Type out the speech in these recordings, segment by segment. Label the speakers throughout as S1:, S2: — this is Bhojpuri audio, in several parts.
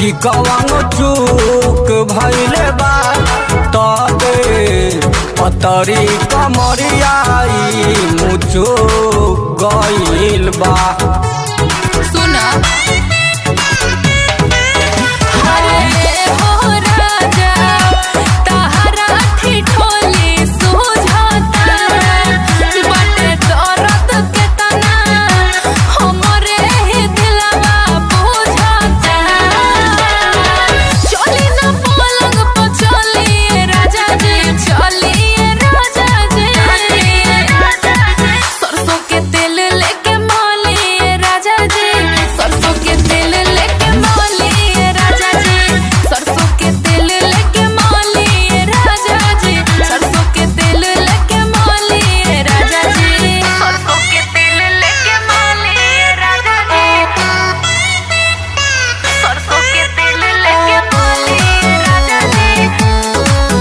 S1: कि कवन चूक भैले बा तबे पतरी कमरियाई मुचुक गइल बा
S2: सुना अरे हो राजा तहरा ठिठोली सुझाता बटे दर्द के तना हमरे ही दिलवा बुझाता चली ना पलंग पर चलिए राजा जी चलिए राजा जी सरसों के तेल लेके मालिए राजा जी सरसों के तेल लेके मालिए राजा जी सरसों के तेल लेके मालिए राजा जी सरसों के तेल लेके मालिए राजा जी सरसों के तेल लेके मालिए राजा जी सरसों के तेल लेके मालिए राजा जी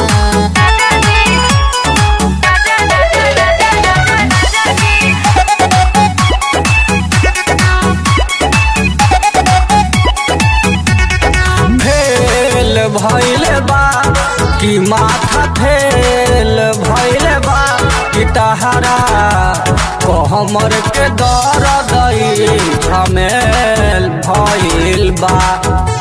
S1: फेल भैले बा कि माथा फेल भैले बा कि तहरा कहमर के दर्द झमेल भइल बा